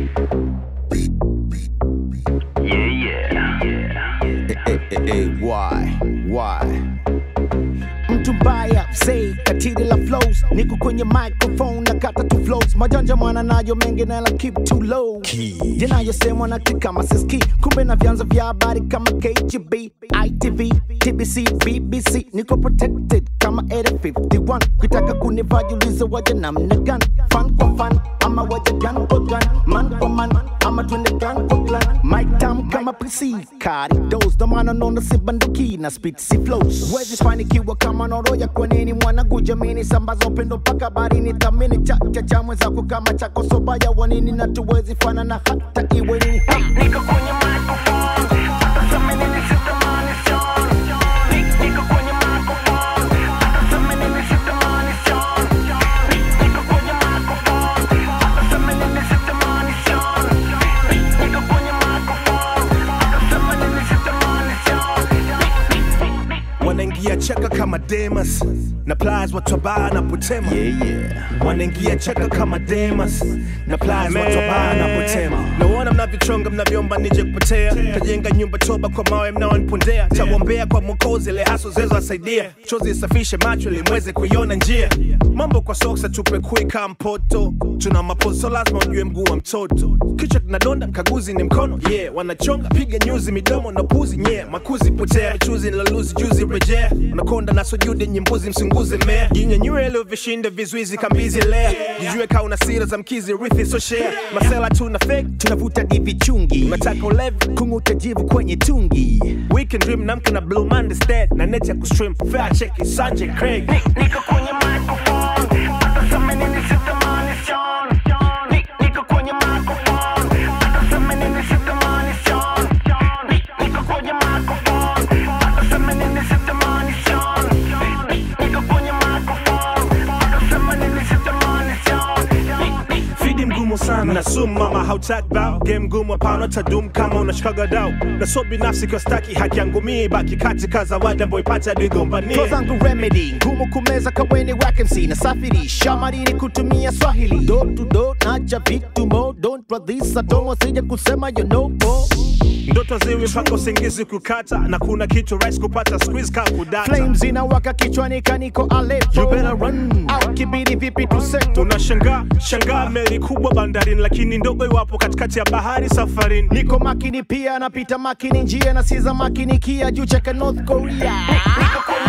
Yeah, yeah. Eh, eh, eh, why? Why? mtu mbaya say katili la flows niko kwenye microphone na kata tu flows majanja mwana nayo mengi na la keep too low yanayosemwa na kama siski kumbe na vyanzo vya habari kama KGB ITV TBC BBC niko protected kama Area 51 kitaka kunivajuliza waje namna gani fan kwa fan ama waje gun kwa gun man kwa man ama twende clan kwa clan mic tam kama PC kari dos ndo maana naona si banduki na speed si flows wezi fanikiwa kama noroya kwa nini mwanangu jamini sambaza upendo mpaka barini thamini chacha cha mwenzako kama chako sobaya wanini na tuwezi fanana hata iwe nini ha! Niko kwenye microphone, hata sema nini sitamani sana. Ni- Niko kwenye microphone, hata sema nini sitamani sana. Ni- Niko kwenye microphone, hata sema nini sitamani sana. Ni- Niko kwenye microphone, hata sema nini sitamani sana. wanaingia cheka kama Demas na plies watu wabaya na potema yeah, yeah. wanaingia cheka kama Demas na plies watu wabaya na potema naona mnavyochonga mnavyoomba nije kupotea tajenga nyumba toba kwa mawe mnaonipondea tawombea kwa mwokozi ile haso zezo asaidia chozi isafishe macho ili mweze kuiona njia mambo kwa soksa tupe kui kama mpoto tuna mapozo lazima ujue mguu wa mtoto kichwa kinadonda mkaguzi ni mkono yeah wanachonga piga nyuzi midomo na puzi yeah makuzi potea michuzi nilaluzi juzi rejea unakonda na sujudi nyimbuzi msunguze mea jinyanyue leo vishinda vizuizi kambizi lea jijue kaa una sira za mkizi rithi so share masela tuna fake tunavuta divi chungi unataka ulevi kung'uta jivu kwenye tungi weekend dream namka na blue monday stead na net ya kustream fair check sanje craig Ni- Niko kwenye microphone, hata sema nini sitamani sana. Ni- Niko kwenye microphone, hata sema nini sitamani sana. Ni- Niko kwenye microphone, hata sema nini sitamani sana. Ni- Niko kwenye microphone, hata sema nini sitamani sana. Ni- ni- fidi mgumu sana na sumu mama hautaki bao game ngumu hapana tadum kama unashikaga dau na so binafsi kwa staki haki yangu mii baki katika zawadi ambayo ipata digombania Flow zangu remedy ngumu kumeza kaweni wake MC na safiri shamarini kutumia Swahili do to do nacha vitu mo don't radhisa domo sija kusema you know more ndoto ziwi mpaka usingizi kukata na kuna kitu rais kupata squeeze ka kudata flames inawaka kichwani kaniko Aleppo You better run. au kibidi vipi tuseto unashangaa shangaa meli kubwa bandarini lakini ndogo iwapo katikati ya bahari safarini niko makini pia napita makini njia na siza makini kia juu cheka North Korea Niko kwenye